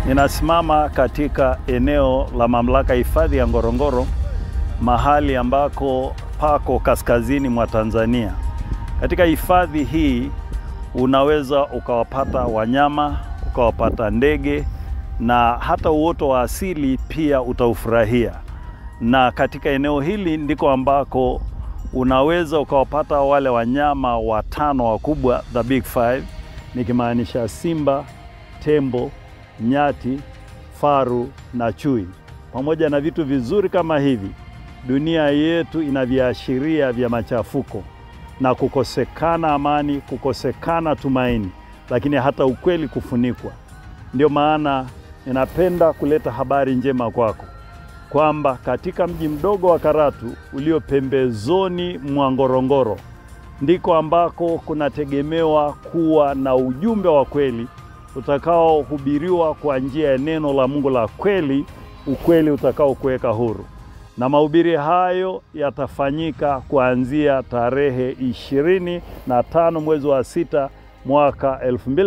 Ninasimama katika eneo la mamlaka hifadhi ya Ngorongoro, mahali ambako pako kaskazini mwa Tanzania. Katika hifadhi hii unaweza ukawapata wanyama, ukawapata ndege na hata uoto wa asili pia utaufurahia. Na katika eneo hili ndiko ambako unaweza ukawapata wale wanyama watano wakubwa, the big five, nikimaanisha simba, tembo, nyati, faru na chui. Pamoja na vitu vizuri kama hivi, dunia yetu ina viashiria vya machafuko na kukosekana amani, kukosekana tumaini, lakini hata ukweli kufunikwa. Ndio maana ninapenda kuleta habari njema kwako kwamba katika mji mdogo wa Karatu ulio pembezoni mwa Ngorongoro ndiko ambako kunategemewa kuwa na ujumbe wa kweli utakaohubiriwa kwa njia ya neno la Mungu la kweli, ukweli utakaokuweka huru. Na mahubiri hayo yatafanyika kuanzia tarehe ishirini na tano mwezi wa sita mwaka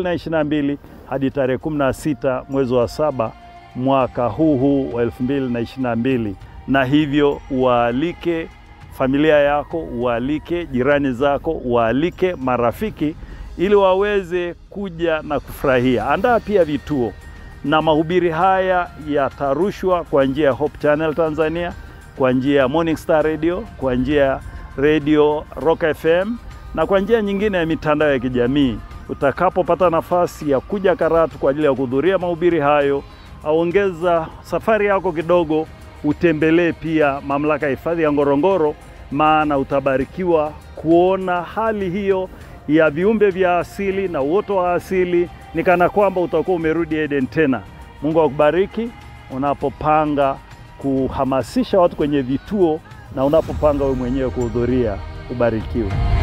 2022 hadi tarehe 16 mwezi wa saba mwaka huu huu wa 2022, na hivyo uwaalike familia yako, uwaalike jirani zako, uwaalike marafiki ili waweze kuja na kufurahia. Andaa pia vituo, na mahubiri haya yatarushwa kwa njia ya Hope Channel Tanzania, kwa njia ya Morning Star Radio, kwa njia ya Radio Rock FM na kwa njia nyingine ya mitandao ya kijamii. Utakapopata nafasi ya kuja Karatu kwa ajili ya kuhudhuria mahubiri hayo, aongeza safari yako kidogo, utembelee pia mamlaka ya hifadhi ya Ngorongoro, maana utabarikiwa kuona hali hiyo ya viumbe vya asili na uoto wa asili, ni kana kwamba utakuwa umerudi Eden tena. Mungu akubariki unapopanga kuhamasisha watu kwenye vituo na unapopanga wewe mwenyewe kuhudhuria. Ubarikiwe.